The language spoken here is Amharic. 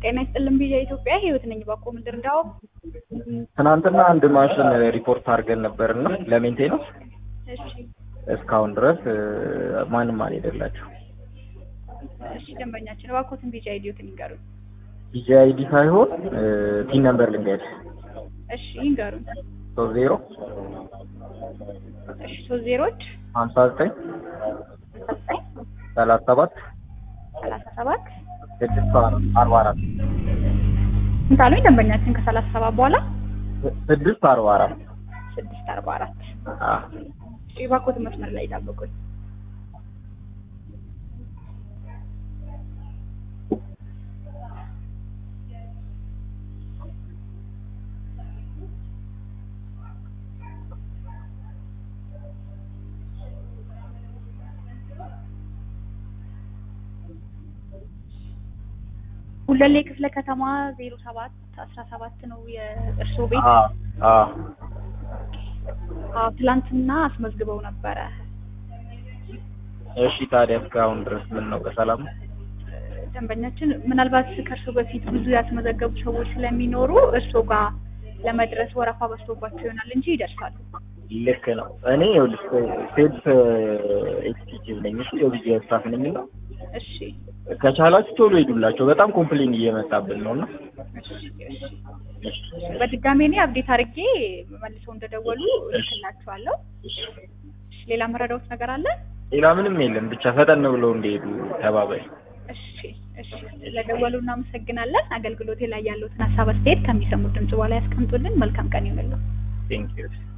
ጤና ይስጥልን ቢዣ ኢትዮጵያ ህይወት ነኝ። ባኮ ምንድር እንዳው ትናንትና አንድ ማሽን ሪፖርት አድርገን ነበርና ለሜንቴናንስ እሺ እስካሁን ድረስ እ፣ ማንም አልሄደላቸው። እሺ ደንበኛችን ባኮትን ቢዣ ኢዲዮትን ይንገሩን። ቢጂ አይዲ ሳይሆን እ፣ ቲን ነምበር ልንገድ እሺ ይንገሩን። ሶስት ዜሮ እሺ ሶስት ዜሮች ሀምሳ ዘጠኝ ዘጠኝ ሰላሳ ሰባት ሰላሳ ሰባት ስድስት አርባ አራት ስንት አሉኝ ደንበኛችን ከሰላሳ ሰባት በኋላ ስድስት አርባ አራት ስድስት አርባ አራት አ፣ እሺ ባኮትን መስመር ላይ ይጠብቁኝ። ሁለሌ ክፍለ ከተማ ዜሮ ሰባት አስራ ሰባት ነው የእርስዎ ቤት? አ፣ አ፣ አዎ ትላንትና አስመዝግበው ነበረ። እሺ ታዲያ እስካሁን ድረስ ምን ነው በሰላም ነው? ደንበኛችን ምናልባት ከእርሶ በፊት ብዙ ያስመዘገቡ ሰዎች ስለሚኖሩ እርሶ ጋር ለመድረስ ወረፋ በዝቶባቸው ይሆናል እንጂ ይደርሳሉ። ልክ ነው። እኔ ይኸውልሽ ሴልስ ኤክስኪዩቲቭ ነኝ። እሺ የቢጂ ስታፍ ነኝ እና እሺ ከቻላችሁ ቶሎ ሄዱላቸው። በጣም ኮምፕሌን እየመጣብን ነው እና እሺ እሺ በድጋሜ እኔ አብዴት አድርጌ መልሰው እንደደወሉ እልክላችኋለሁ። እሺ ሌላ መረዳዎት ነገር አለ? ሌላ ምንም የለም። ብቻ ፈጠን ብለው እንዲሄዱ ተባባይ። እሺ እሺ ስለደወሉ እናመሰግናለን። አገልግሎቴ ላይ ያለውትን ሀሳብ አስተያየት ከሚሰሙት ድምጽ በኋላ ያስቀምጡልን። መልካም ቀን ይሁንልን። ቴንክ ዩ